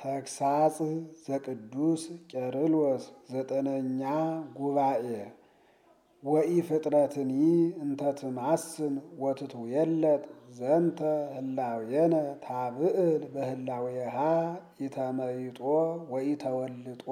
ተግሳጽ ዘቅዱስ ቄርሎስ ዘጠነኛ ጉባኤ ወኢ ፍጥረትኒ እንተ ትማስን ወትትዌለጥ ዘንተ ህላዌነ ታብዕል በህላዌሃ ኢተመይጦ ወኢተወልጦ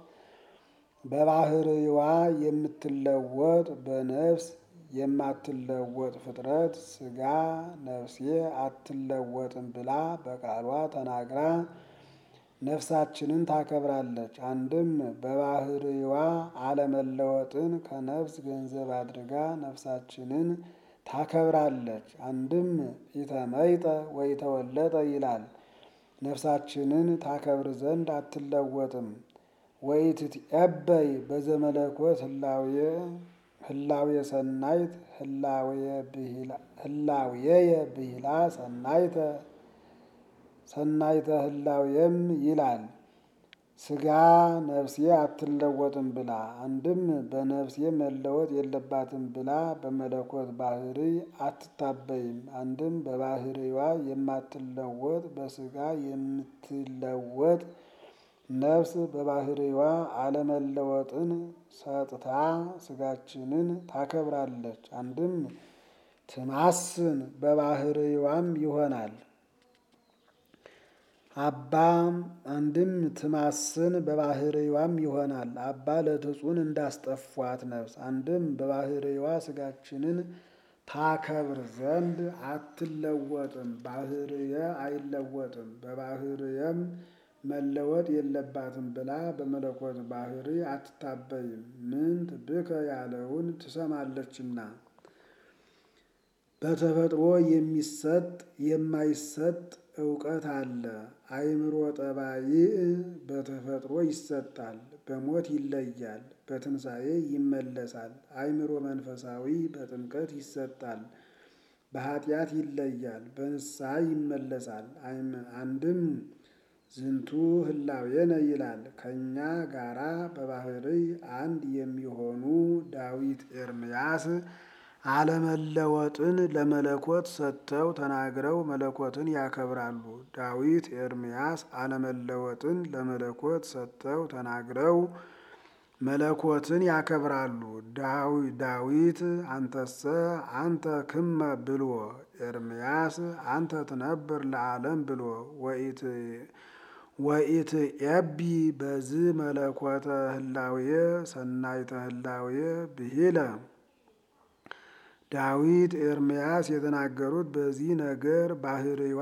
በባህርይዋ የምትለወጥ በነፍስ የማትለወጥ ፍጥረት ሥጋ ነፍሴ አትለወጥም ብላ በቃሏ ተናግራ ነፍሳችንን ታከብራለች። አንድም በባህርይዋ አለመለወጥን ከነፍስ ገንዘብ አድርጋ ነፍሳችንን ታከብራለች። አንድም ኢተመይጠ ወኢተወለጠ ይላል። ነፍሳችንን ታከብር ዘንድ አትለወጥም። ወኢትትዔበይ በዘመለኮት ህላዌ ሰናይት ህላዌየ ብሂላ ሰናይተ ሰናይተ ህላዌም ይላል። ሥጋ ነፍሴ አትለወጥም ብላ አንድም በነፍሴ መለወጥ የለባትም ብላ በመለኮት ባህርይ አትታበይም። አንድም በባህርይዋ የማትለወጥ በሥጋ የምትለወጥ ነፍስ በባህርይዋ አለመለወጥን ሰጥታ ሥጋችንን ታከብራለች። አንድም ትማስን በባህርይዋም ይሆናል። አባ አንድም ትማስን በባህርይዋም ይሆናል። አባ ለትጹን እንዳስጠፏት ነፍስ አንድም በባህርይዋ ሥጋችንን ታከብር ዘንድ አትለወጥም። ባህርየ አይለወጥም በባህርየም መለወጥ የለባትም ብላ በመለኮት ባህርይ አትታበይም። ምንት ብከ ያለውን ትሰማለችና በተፈጥሮ የሚሰጥ የማይሰጥ እውቀት አለ። አእምሮ ጠባይእ በተፈጥሮ ይሰጣል፣ በሞት ይለያል፣ በትንሣኤ ይመለሳል። አእምሮ መንፈሳዊ በጥምቀት ይሰጣል፣ በኃጢአት ይለያል፣ በንስሐ ይመለሳል። አንድም ዝንቱ ህላዌነ ይላል። ከእኛ ጋራ በባህርይ አንድ የሚሆኑ ዳዊት ኤርምያስ አለመለወጥን ለመለኮት ሰጥተው ተናግረው መለኮትን ያከብራሉ። ዳዊት ኤርምያስ አለመለወጥን ለመለኮት ሰጥተው ተናግረው መለኮትን ያከብራሉ። ዳዊት አንተሰ አንተ ክመ ብሎ ኤርምያስ አንተ ትነብር ለዓለም ብሎ ወኢትዔቢ በዝ መለኮተ ህላዌ ሰናይተ ህላዌ ብሂለ ዳዊት ኤርምያስ የተናገሩት በዚህ ነገር ባህርይዋ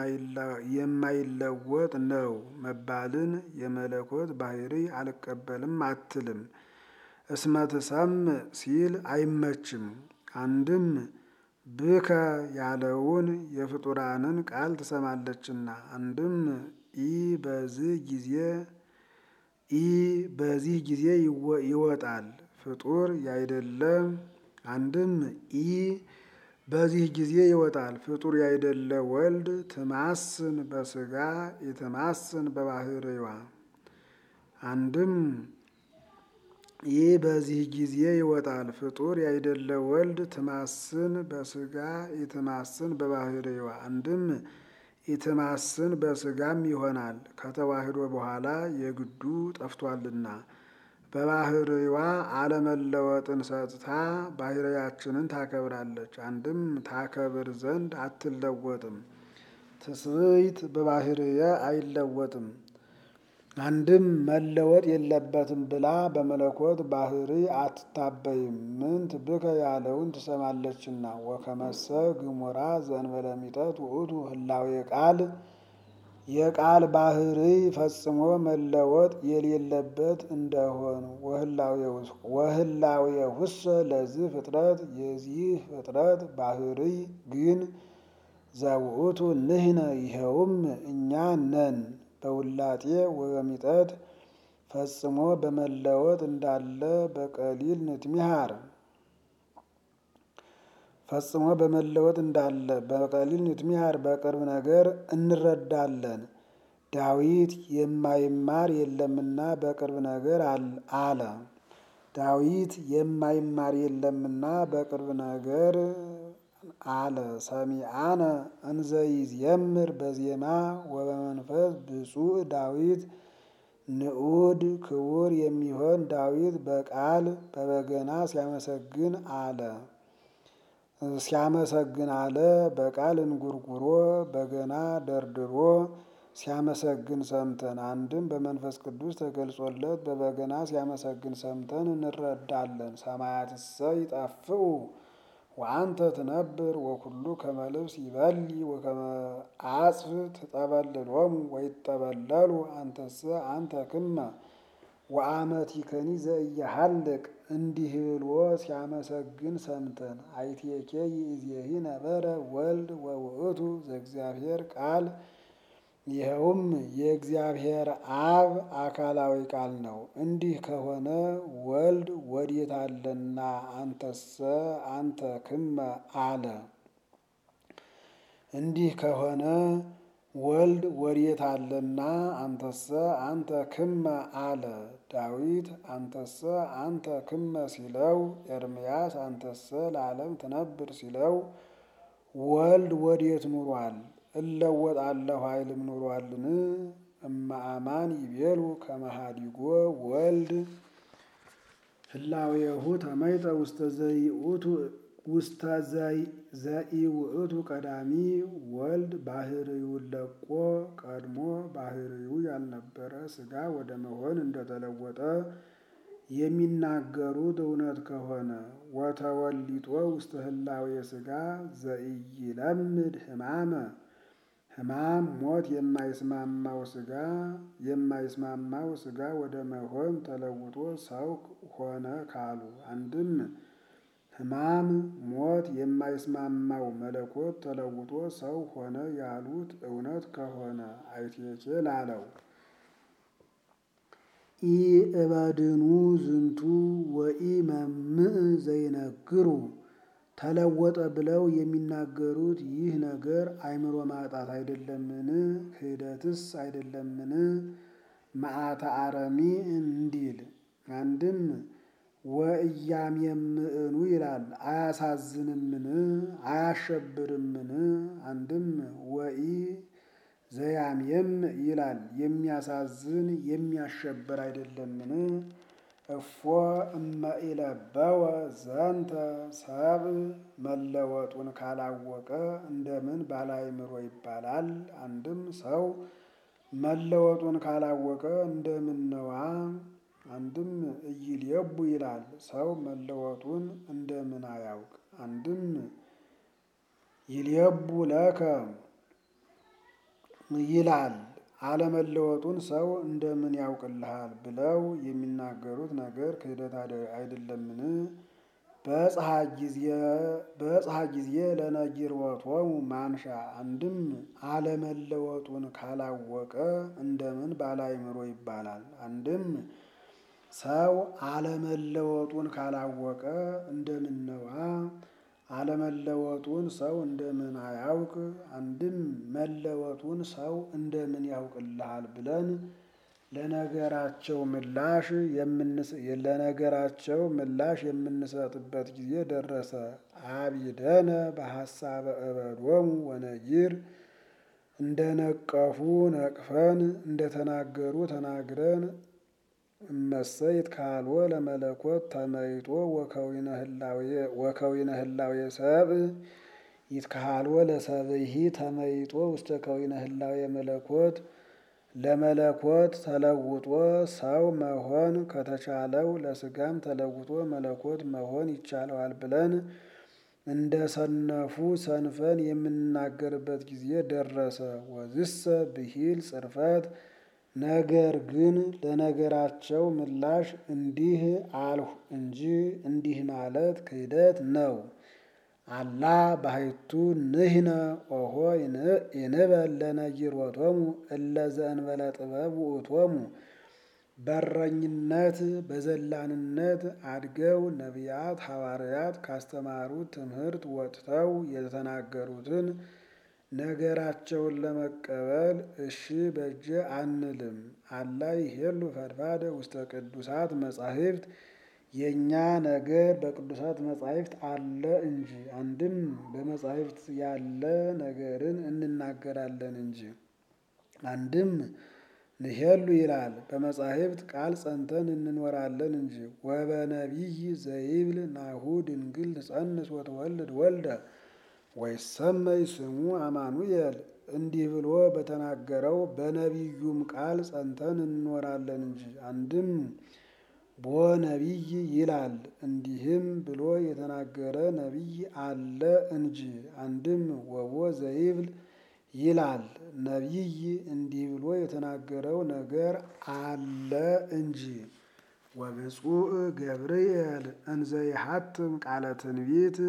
የማይለወጥ ነው መባልን የመለኮት ባህርይ አልቀበልም አትልም። እስመ ትሰምዕ ሲል አይመችም። አንድም ብከ ያለውን የፍጡራንን ቃል ትሰማለችና። አንድም ኢ በዚህ ጊዜ ኢ በዚህ ጊዜ ይወጣል ፍጡር ያይደለ አንድም ኢ በዚህ ጊዜ ይወጣል ፍጡር ያይደለ ወልድ ትማስን በሥጋ ኢትማስን በባህርይዋ አንድም ይህ በዚህ ጊዜ ይወጣል ፍጡር ያይደለ ወልድ ትማስን በሥጋ ኢትማስን በባህርይዋ አንድም ኢትማስን በሥጋም ይሆናል ከተዋህዶ በኋላ የግዱ ጠፍቷልና። በባህርይዋ አለመለወጥን ሰጥታ ባህርያችንን ታከብራለች። አንድም ታከብር ዘንድ አትለወጥም። ትስብእት በባህርየ አይለወጥም። አንድም መለወጥ የለበትም ብላ በመለኮት ባህርይ አትታበይም። ምንት ብከ ያለውን ትሰማለችና። ወከመሰ ግሙራ ዘእንበለ ሚጠት ውእቱ ህላዌ ቃል የቃል ባህርይ ፈጽሞ መለወጥ የሌለበት እንደሆን ወህላዌ ውሰ ለዚህ ፍጥረት የዚህ ፍጥረት ባህርይ ግን ዘውእቱ ንሕነ ይኸውም እኛ ነን። በውላጤ ወበሚጠት ፈጽሞ በመለወጥ እንዳለ በቀሊል ንትሚሃር ፈጽሞ በመለወጥ እንዳለ በቀሊል ንትሚሃር በቅርብ ነገር እንረዳለን። ዳዊት የማይማር የለምና በቅርብ ነገር አለ። ዳዊት የማይማር የለምና በቅርብ ነገር አለ ሰሚአነ እንዘይዜምር በዜማ ወበመንፈስ ብፁዕ ዳዊት ንዑድ ክቡር የሚሆን ዳዊት በቃል በበገና ሲያመሰግን አለ ሲያመሰግን አለ በቃል እንጉርጉሮ በገና ደርድሮ ሲያመሰግን ሰምተን አንድም በመንፈስ ቅዱስ ተገልጾለት በበገና ሲያመሰግን ሰምተን እንረዳለን። ሰማያትሰ ይጠፍኡ ወአንተ ትነብር ወኩሉ ከመ ልብስ ይበሊ ወከመ አጽፍ ትጠበልሎሙ ወይጠበለሉ አንተሰ አንተ ክመ ወአመቲከኒ ዘኢየሐልቅ እንዲህ ብሎ ሲያመሰግን ሰምተን አይቴኬ ይእዜሂ ነበረ ወልድ ወውእቱ ዘእግዚአብሔር ቃል ይኸውም የእግዚአብሔር አብ አካላዊ ቃል ነው። እንዲህ ከሆነ ወልድ ወዴት አለና አንተሰ አንተ ክመ አለ። እንዲህ ከሆነ ወልድ ወዴት አለና አንተሰ አንተ ክመ አለ። ዳዊት አንተሰ አንተ ክመ ሲለው፣ ኤርምያስ አንተሰ ለዓለም ትነብር ሲለው ወልድ ወዴት ኑሯል? እለወጣለሁ አይልም ኑሯልን? እመአማን ይቤሉ ከመሃዲጎ ወልድ ህላዌሁ ተመይጠ ውስተ ዘይኡቱ ውስተ ዘኢውእቱ ቀዳሚ ወልድ ባህርዩን ለቆ ቀድሞ ባህርዩ ያልነበረ ሥጋ ወደ መሆን እንደተለወጠ የሚናገሩት እውነት ከሆነ ወተወሊጦ ውስተ ህላዌ ሥጋ ዘኢይለምድ ሕማመ ሕማም ሞት የማይስማማው ሥጋ የማይስማማው ሥጋ ወደ መሆን ተለውጦ ሰው ሆነ ካሉ አንድም ሕማም ሞት የማይስማማው መለኮት ተለውጦ ሰው ሆነ ያሉት እውነት ከሆነ አይቴኬ ላለው ኢ እበድኑ ዝንቱ ወኢ መምእ ዘይነግሩ ተለወጠ ብለው የሚናገሩት ይህ ነገር አእምሮ ማጣት አይደለምን? ክህደትስ አይደለምን? መዓተ አረሚ እንዲል አንድም ወእያምየምዕኑ ይላል አያሳዝንምን? አያሸብርምን? አንድም ወኢ ዘያምየም ይላል የሚያሳዝን የሚያሸብር አይደለምን? እፎ እመኢለበወ ዘንተ ሰብ መለወጡን ካላወቀ እንደምን ባለአእምሮ ይባላል? አንድም ሰው መለወጡን ካላወቀ እንደምን ነዋ? አንድም እይልየቡ ይላል ሰው መለወጡን እንደምን አያውቅ? አንድም ይልየቡ ለከ ይላል አለመለወጡን ሰው እንደምን ያውቅልሃል ብለው የሚናገሩት ነገር ክህደት አይደለምን? በጽሐ ጊዜ ለነጊርወቶሙ ማንሻ አንድም አለመለወጡን ካላወቀ እንደምን ባለአእምሮ ይባላል? አንድም ሰው አለመለወጡን ካላወቀ እንደምን ነዋ? አለመለወጡን ሰው እንደምን አያውቅ? አንድም መለወጡን ሰው እንደምን ያውቅልሃል ብለን ለነገራቸው ምላሽ ለነገራቸው ምላሽ የምንሰጥበት ጊዜ ደረሰ። አቢደነ በሐሳበ እበዶሙ ወነጊር እንደነቀፉ ነቅፈን እንደተናገሩ ተናግረን እመሰይት ካልወ ለመለኮት ተመይጦ ወከዊነ ህላዌ ሰብእ ይትካልወ ለሰብእሂ ተመይጦ ውስተ ከዊነ ህላዌ መለኮት ለመለኮት ተለውጦ ሰው መሆን ከተቻለው ለስጋም ተለውጦ መለኮት መሆን ይቻለዋል ብለን እንደ ሰነፉ ሰንፈን የምንናገርበት ጊዜ ደረሰ። ወዝሰ ብሂል ጽርፈት ነገር ግን ለነገራቸው ምላሽ እንዲህ አልሁ እንጂ እንዲህ ማለት ክህደት ነው። አላ ባሕቱ ንሕነ ኦሆ ይንበል ለነጊሮቶሙ እለ ዘእንበለ ጥበብ ውእቶሙ በረኝነት በዘላንነት አድገው ነቢያት ሐዋርያት ካስተማሩት ትምህርት ወጥተው የተናገሩትን ነገራቸውን ለመቀበል እሺ በጀ አንልም። አላ ይሄሉ ፈድፋደ ውስተ ቅዱሳት መጻሕፍት የእኛ ነገር በቅዱሳት መጻሕፍት አለ እንጂ አንድም በመጻሕፍት ያለ ነገርን እንናገራለን እንጂ አንድም ንሄሉ ይላል በመጻሕፍት ቃል ጸንተን እንኖራለን እንጂ ወበነቢይ ዘይብል ናሁ ድንግል ትጸንስ ወትወልድ ወልደ ወይሰመይ ስሙ አማኑኤል እንዲህ ብሎ በተናገረው በነቢዩም ቃል ጸንተን እንኖራለን እንጂ አንድም ቦ ነቢይ ይላል እንዲህም ብሎ የተናገረ ነቢይ አለ እንጂ አንድም ወቦ ዘይብል ይላል ነቢይ እንዲህ ብሎ የተናገረው ነገር አለ እንጂ። ወብፁዕ ገብርኤል እንዘ ይሐትም ቃለ ትንቢት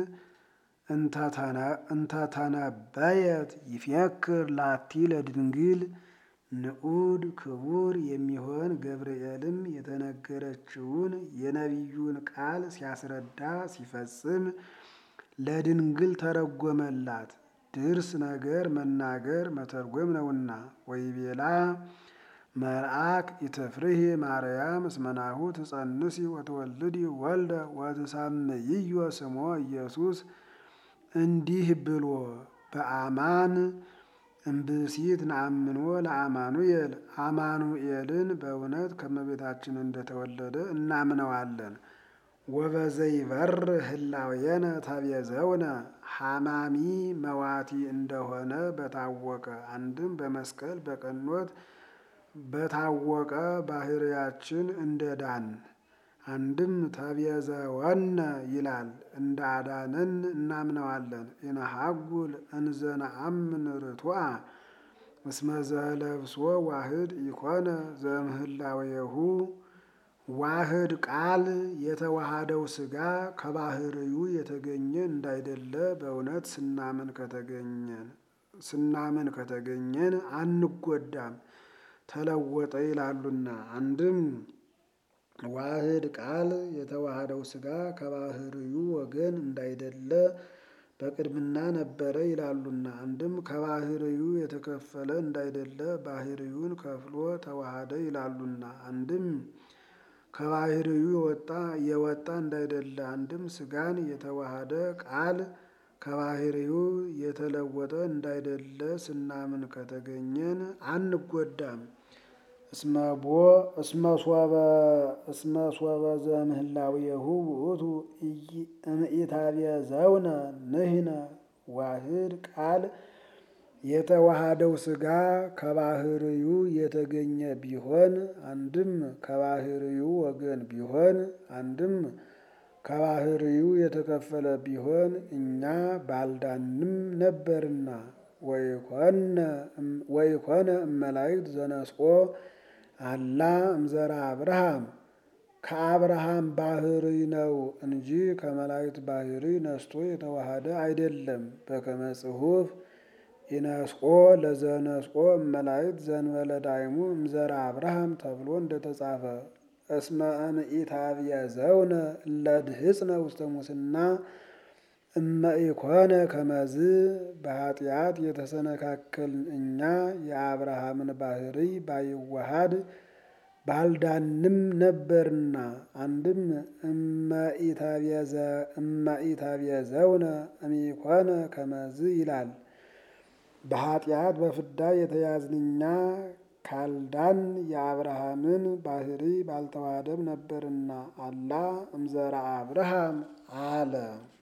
እንተተነበየት ይፌክር ላቲ ለድንግል ንዑድ ክቡር የሚሆን ገብርኤልም የተነገረችውን የነቢዩን ቃል ሲያስረዳ ሲፈጽም ለድንግል ተረጎመላት። ድርስ ነገር መናገር መተርጎም ነውና። ወይቤላ መልአክ ኢትፍርሂ ማርያም እስመናሁ ትጸንሲ ወትወልዲ ወልደ ወትሳምይዮ ስሞ ኢየሱስ እንዲህ ብሎ በአማን እምብእሲት ነአምኖ ለአማኑኤል አማኑኤልን በእውነት ከመቤታችን እንደተወለደ እናምነዋለን። ወበዘይበር ህላዌነ ተቤዘውነ ሐማሚ መዋቲ እንደሆነ በታወቀ አንድም በመስቀል በቀኖት በታወቀ ባህርያችን እንደ ዳን አንድም ተቤዘወነ ይላል እንደ አዳነን እናምነዋለን። ኢነሐጉል እንዘ ነአምን ርቱዐ እስመ ዘለብሶ ዋህድ ኢኮነ ዘእምህላዌሁ ዋህድ ቃል የተዋሃደው ሥጋ ከባህርዩ የተገኘ እንዳይደለ በእውነት ስናምን ከተገኘን ስናምን ከተገኘን አንጎዳም ተለወጠ ይላሉና። አንድም ዋህድ ቃል የተዋሃደው ሥጋ ከባህርዩ ወገን እንዳይደለ በቅድምና ነበረ ይላሉና። አንድም ከባህርዩ የተከፈለ እንዳይደለ ባህርዩን ከፍሎ ተዋሃደ ይላሉና። አንድም ከባህርዩ የወጣ የወጣ እንዳይደለ አንድም ሥጋን የተዋሃደ ቃል ከባህርዩ የተለወጠ እንዳይደለ ስናምን ከተገኘን አንጎዳም። እስመቦ እስመሶበ እስመሶበ ዘምህላዌሁ ውእቱ እምኢታቤዘውነ ንሕነ ዋህድ ቃል የተዋሃደው ሥጋ ከባህርዩ የተገኘ ቢሆን አንድም ከባህርዩ ወገን ቢሆን አንድም ከባህርዩ የተከፈለ ቢሆን እኛ ባልዳንም ነበርና። ወይኮነ እመላእክት ዘነስኦ አላ እምዘራ አብርሃም ከአብርሃም ባህርይ ነው እንጂ ከመላእክት ባህርይ ነስቶ የተዋሃደ አይደለም። በከመ ጽሑፍ ኢነስኦ ለዘነስኦ እመላእክት ዘእንበለ ዳይሙ እምዘራ አብርሃም ተብሎ እንደተጻፈ እስመ እምኢታቤዘውነ እለ ድህጽነ ውስተ ሙስና እመ ኢኮነ ከመዝ በኃጢአት የተሰነካከልን እኛ የአብርሃምን ባህርይ ባይዋሃድ ባልዳንም ነበርና። አንድም እመኢታቤዘውነ እምኢኮነ ከመዝ ይላል። በኃጢአት በፍዳ የተያዝን እኛ ካልዳን የአብርሃምን ባህርይ ባልተዋሃደም ነበርና። አላ እምዘራ አብርሃም አለ